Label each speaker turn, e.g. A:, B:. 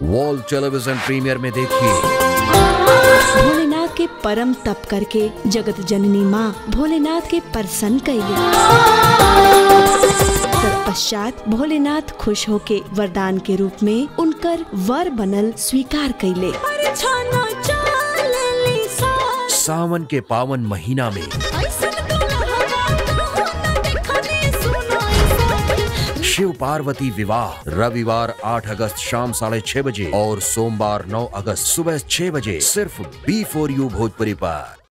A: wall television premier में देखिए
B: भोलेनाथ के परम तप करके जगत जननी माँ भोलेनाथ के प्रसन्न कैली तत्पश्चात भोलेनाथ खुश होके वरदान के रूप में उनकर वर बनल स्वीकार कैले
A: सावन के पावन महीना में शिव पार्वती विवाह रविवार 8 अगस्त शाम साढ़े छह बजे और सोमवार 9 अगस्त सुबह छह बजे सिर्फ बी फोर यू भोजपुरी पर